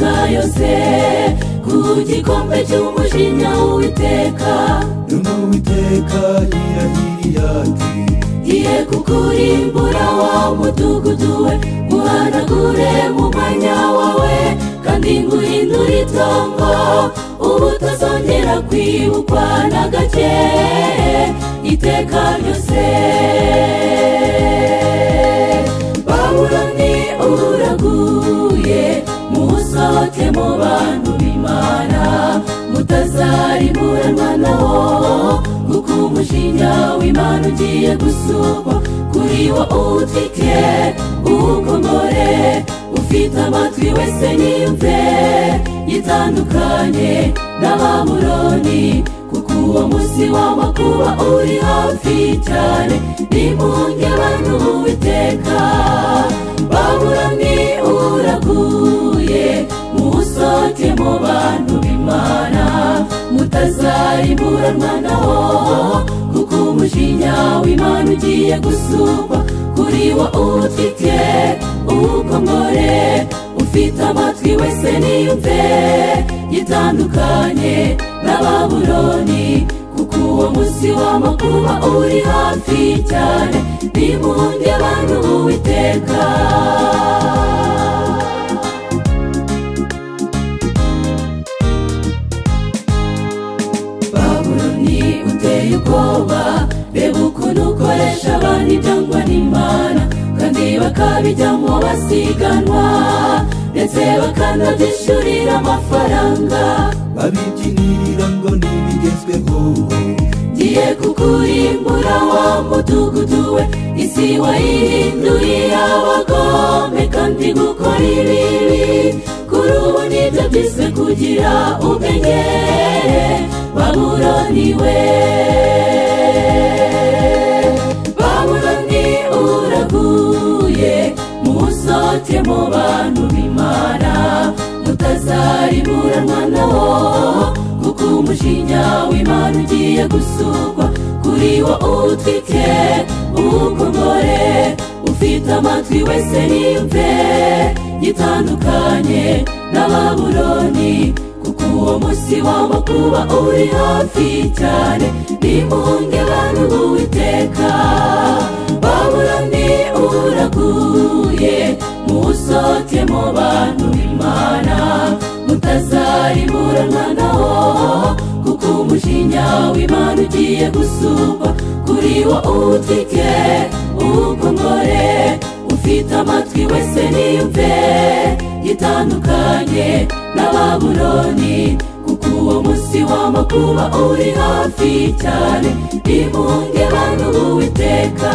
byose ku gikombe cy'umujinya w'uwiteka Numa uwiteka yirahiriye ati Ngiye kukurimbura wa mudugudu we Uhanagure mu mwanya wawe Kandi nguhindure itongo Ubu utazongera kwibukwa na gake Iteka ryose Babuloni uraguye Musohoke mu bantu b'Imana Mutazarimuranwa na wo Kuko umushinya w'Imana ugiye gusukwa Kuri wo utwike uwukomore Ufite amatwi wese niyumve Yitandukanye na Babuloni Kuko uwo munsi w'amakuba uri hafi cyane Nimunge abantu uwiteka Babuloni uraguye musohoke mu bantu b'Imana mutazarimuranwa na ho kuko umujinya w'Imana ugiye gusumba kuri wo utwike uwukomore ufite amatwi wese niyumve yitandukanye na Babuloni kuko uwo munsi w'amakuba uri hafi cyane nimunge abantu uwiteka babuloni uteye ubwoba reba ukuntu ukoresha abantu ibyangwa n'imana kandi bakabijyamo basiganwa ndetse bakanabyishyurira amafaranga babibyinirira ngo ntibigezweho ngiye kukurimbura wa mudugudu we isi wayihinduye abagome kandi gukora ibibi kuri ubu nibyo byise kugira ubwenge baburoniwe baburoni uraguye musohoke mu bantu b'imana mutazarimuranwa na wo kuko umujinya w'imana ugiye gusukwa kuri wo utwike uwukomore ufite amatwi wese niyumve gitandukanye na baburoni kuko uwo munsi w'amakuba uri hafi cyane nimunge abantu b'uwiteka baburoni uraguye musohoke mu bantu b'imana mutazarimuranwa na wo kuko umujinya w'imana ugiye gusumba kuri wo utwike uwukomore ufite amatwi wese niyumve gitandukanye na babuloni kuko uwo munsi w'amakuba uri hafi cyane nimunge bantu b'uwiteka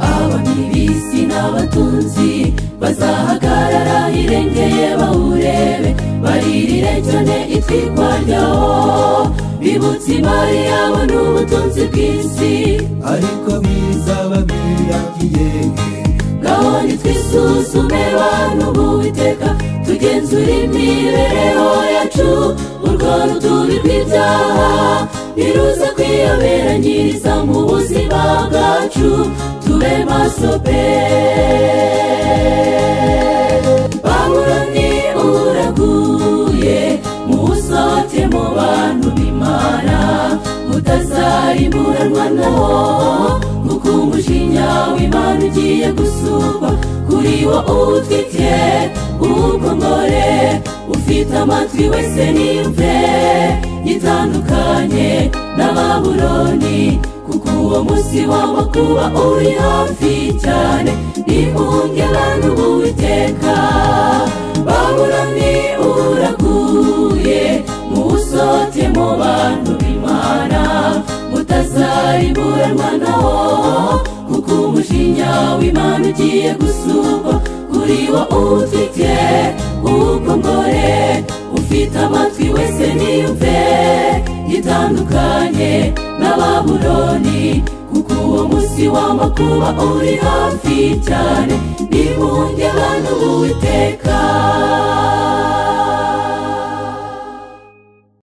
aba ni bisi n'abatunzi bazahagarara hirengeye bawurebe baririre cyane itwikwa ryawo bibutse imari yabo n'ubutunzi bw'isi ariko bizaba birangiye ngaho nitwisuzume bantu b'uwiteka tugenzure imibereho yacu urwo rutubi rw'ibyaha niruza kwiyobera nyiriza mu buzima bwacu tube maso pe babuloni uraguye musohoke mu bantu b'imana mutazarimuranwa na wo kuko umujinya w'imana ugiye gusukwa kuri wo utwite uwukomore ufite amatwi wese niyumve gitandukanye na babuloni kuko uwo munsi w'amakuba uri hafi cyane nimunge abantu b'uwiteka babuloni uraguye musohoke mu bantu b'imana mutazarimuranwa na wo kuko umujinya w'imana ugiye gusumba kuri umuriwo ufite ukongore ufite amatwi wese niyumve itandukanye na babuloni kuko uwo munsi w'amakuba uri hafi cyane nimunge abantu b'uwiteka